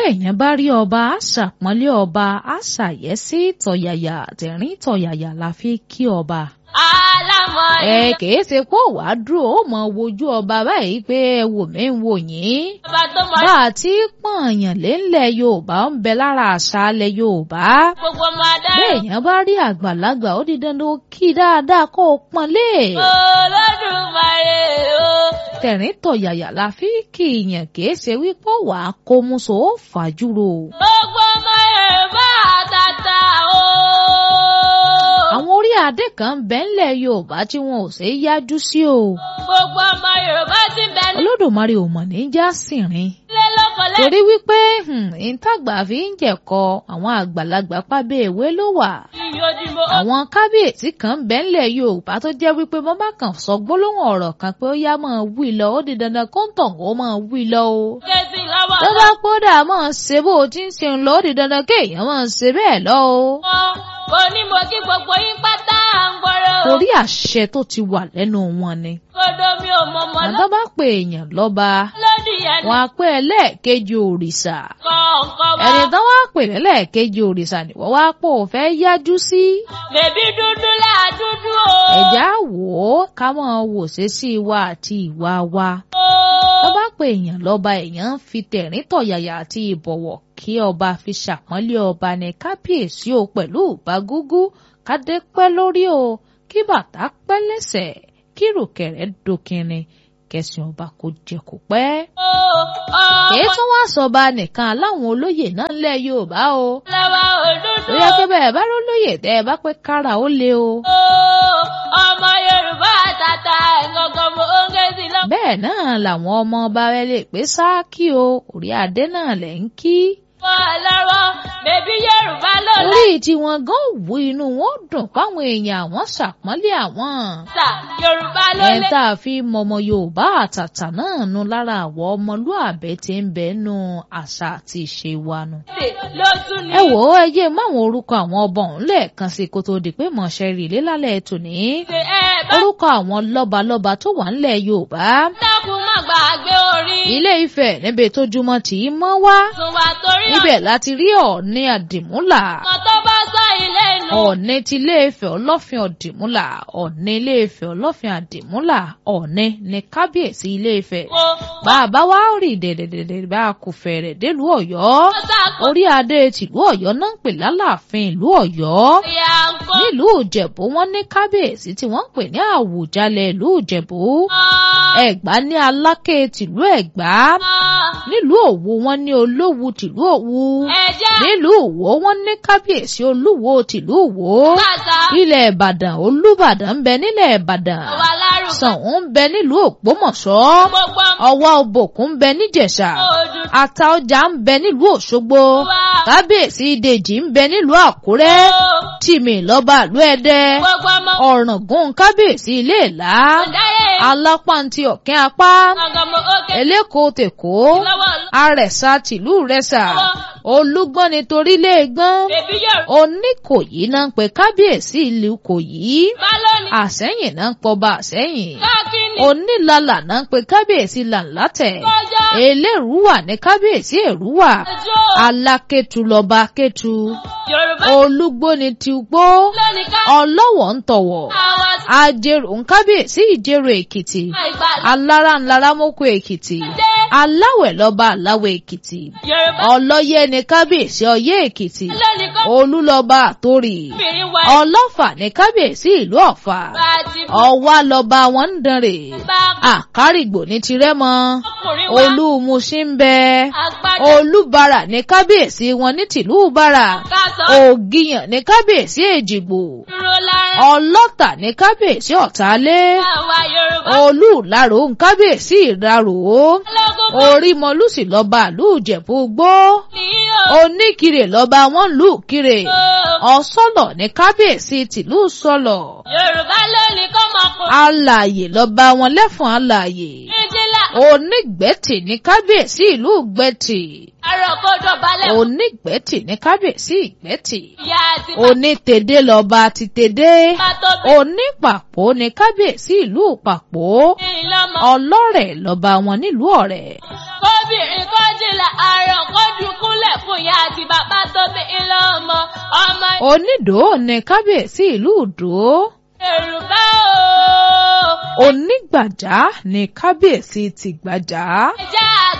béèyàn bá rí ọba á ṣàpọ́nlé ọba á ṣàyẹ́sí tọ̀yàyà tẹ̀rín tọ̀yàyà la fi kí ọba. alámọ̀ ẹ kìí ṣe pé wàá dúró ó mọ wojú ọba báyìí pé ẹ wò mí ń wò yín. ọba tó mọ bá a ti pọ̀nyàn lélẹ̀ yorùbá ń bẹ lára àṣà alẹ̀ yorùbá. gbogbo ọmọ adarí. béèyàn bá rí àgbàlagbà ó di dandan ó kí dáadáa kó o pọ́nlé. olódùmarè o. tẹ̀rín tọ̀yàyà la fi kí ìyàn kìí ṣe wípé wàá kó muso ó fàjúrò. gbogbo ọmọ yorùbá àtàtà o. àwọn orí adé kan bẹ ńlẹ̀ yorùbá tí wọn ò ṣe é yájú sí o. gbogbo ọmọ yorùbá ti bẹ olódùmarè ò mọ̀ ní já sìnrin. nílé lóko lẹ́yìn. torí wípé ìntàgbà fi ń jẹ̀kọ àwọn àgbàlagbà pábẹ́ ìwé ló wà. ìyójúmọ́ àwọn kábíyèsí kan ń bẹ ńlẹ̀ yorùbá tó jẹ́ wípé mo bá kàn sọ gbólóhùn ọ̀rọ̀ kan pé ó yá máa wí lọ ó di dandan kó ń tàn ó máa wí lọ o. kẹ́sì lọ́wọ́ tó bá kódà máa ṣe bó o ti ń ṣe ń lọ ó di dandan kéèyàn máa ṣe bẹ́ẹ̀ lọ o. lọ́wọ́ mo ní mo kí gbogbo yín pátá à ń gbọ́rọ̀ o. torí àṣẹ tó ti wà lẹ́nu wọn ni. kodo mi ò mọ ọmọ àtọ́ bá pè èèyàn lọ́ba lọ́dún yẹn wọn á pé ẹlẹ́ẹ̀kejì òrìṣà. kọ̀ọ̀kan wá. ẹni tán wá pè lẹ́lẹ́ẹ̀kejì òrìṣà ni wọ́n wá pò fẹ́ yájú sí. bèbí dúdú là dúdú o. ẹ̀já wò ó ká máa wò ṣe sí wa àti ìwà wa. tó bá pè èèyàn lọ́ba èèyàn ń fi tẹ̀rín tọ̀yàyà àti ìbọ̀wọ̀ kí ọba fi ṣàpọ́nlé ọba ní kábíyèsí o pẹ̀lú ìbágúgú kádé pẹ́ lórí o kí bàtà pẹ́ lẹ́sẹ̀ kí rùkẹ̀rẹ̀ dókinrin kẹsàn ọba kò jẹ kó pẹ́. kìí tún wá sọba nìkan láwọn olóyè náà ńlẹ̀ yorùbá o. lọ́wọ́ òdúdú ó yẹ kí bẹ́ẹ̀ bá rólóyè tẹ́ ẹ bá pẹ́ kára ó lé o. ọmọ yorùbá àtàtà ẹ̀gọ́gọ́ mo ń ké sí lọ́wọ́. bẹ́ẹ̀ náà làwọn ọmọ ọba rẹ lè pé sáàkì o orí adé náà lẹ̀ ń kí. lọ́wọ́ bèbí yorùbá ló orí tiwọn gan wú inú wọn dùn páwọn èèyàn àwọn ṣàpọ́nlé àwọn. lẹ́sà yorùbá ló ẹ̀ lé. tá a fi mọmọ yorùbá àtàtà náà nu lára àwọ̀ ọmọlúàbẹ̀ tí ń bẹ nù àṣà àti ìṣe wa nù. ló tún ní. ẹ wò ó ẹ yé máwọn orúkọ àwọn ọba ọ̀hún lẹ́ẹ̀kan sí kó tó di pé mọ̀ọ́ṣẹ́ rí ilé lálẹ́ tòní. ṣe ẹ bá orúkọ àwọn lọ́balọ́ba tó wà ńlẹ̀ yorùbá. dákun má gbàgbé orí. ilé ifẹ̀ níbi tójúmọ́ tì í mọ́ wá. tún wà torí ibẹ̀ láti rí ọ̀ọ́ni àdìmúlà. ọ̀nà tó bá sọ ilé nù. ọ̀ọ́ni ti ilé ifẹ̀ ọlọ́fin ọ̀dìmúlà ọ̀ọ́ni ilé ifẹ̀ ọlọ́fin àdìmúlà ọ̀ọ́ni ní kábíyèsí ilé ifẹ̀. wo bàbá wa rí dẹ̀dẹ̀dẹ̀dẹ̀ bá a kò fẹ̀rẹ̀ délùú ọ̀yọ́. sàkó orí adé tìlú ọ̀yọ́ náà ń pè lálàáfin ìlú ọ̀yọ́. ìyá ń kó. nílùú ìjẹ̀bú wọ́n ní kábíyèsí tí wọ́n ń pè ní àwùjalẹ̀ ìlú ìjẹ̀bú. ẹ̀gbá ní aláké tìlú ẹ̀gbá. nílùú òwu wọ́n ní olówù tìlú òwu. ẹ̀jẹ̀ nílùú òwò wọ́n ní kábíyèsí olúwo tìlú òwò. kàkà ilẹ̀ ìbàdàn olúbàdàn ń bẹ nílẹ̀ ìbàdàn. wà lárúkọ. ṣàngó ń bẹ nílùú ògbómọ̀ṣọ́. gbogbo ọwọ́ òbòkun ń bẹ níjẹ̀ṣà. ojú ata ọjà ń bẹ nílùú òṣogbo. wa. kábíyèsí ìdèjì ń bẹ nílùú àkúrẹ́. tìmì lọ́ba ìlú ẹdẹ. gbogbo ọmọ ọ̀ràngún kábíyèsí ilé ìlá. ọ̀dáyé. alápáǹtì ọ̀kẹ́ apá. ọ̀gá mo ókè. eléko tèkó. lọ́wọ́ arẹ̀sà tìlú rẹ̀sà. olúgbọ́n nítorí léegbọ́n. bèbí yorùbá. oníkòyí náà ń pe kábíyèsí ìlú kòyí. bá lónìí. àsẹ́yìn náà ń pọba àsẹ́yìn. káàkiri. onílàlà náà ń pe kábíyèsí làǹlátẹ̀. kọjá. elérúwà ní kábíyèsí èrúwà. ẹjọ́. alákẹ́tù lọ́ba kẹ́tù. yorùbá. olúgbóni ti gbó. lónìí ká. ọlọ́wọ̀ ń tọ̀wọ̀. àwọn ajérò ń kábíyèsí ìjérò èkìtì. ìgbàlá. alára ńlára mọ́kò èkìtì. aláwẹ̀ lọ́ba aláwẹ̀ èkìtì. yorùbá. ọlọ́yẹ ní kábíyèsí ọyẹ́ èkìtì. lónìí kọ́. olúlọ́ba àtòrì. obìnrin wa. ọlọ́fà ní kábíyèsí ìlú ọ̀fà. bá a ti bú. ọwá lọ́ba wọn ń dánrè. bá àkárìgbò ní tirẹ́mọ. ọkùnrin wa. olúmuṣí ń bẹ. agbájá. olúbàrà ní kábíyèsí wọn ní tìlú bàrà. ká sọ. ògìyàn ní kábíyèsí èjìgbò. dúró láyé. ọlọ́tà ní kábíyèsí ọ̀tálé. àwa yorùbá. olúùlárò ń kábíyèsí ìrarò. ológun bá orímọlúsì lọ́ba ìlú ìjẹ̀bú gbó. ní o. oníkirè lọ́ba wọn lù kirè. ọ̀sọ́lọ̀ ní kábíyèsí tìlú sọlọ̀. yorùbá lónìí kọ́ mọ̀kùnrin. alààyè lọ́ba wọn lẹ́fọ̀n alààyè. ìdílà. onígbẹ̀tì ní kábíyèsí ìlú gbẹ̀tì. àròkọdọ̀ balẹ̀. onígbẹ̀tì ní kábíyèsí ìgbẹ̀tì. ìyá àti onítẹ̀dé lọ́ba ti tẹ̀dé. bàbá tó bí. onípàpó ní kábíyèsí ìlú pàpó. ìlọmọ. ọlọ́rẹ̀ lọ́ba wọn nílùú ọ̀rẹ́. kóbìnrin kọ́jìlá àrùn kọ́dùnkúnlẹ̀. onídò ní kábíyèsí ìlú ìdó Yorùbá o. onígbàjá ní kábíyèsí tìgbàjá. ẹja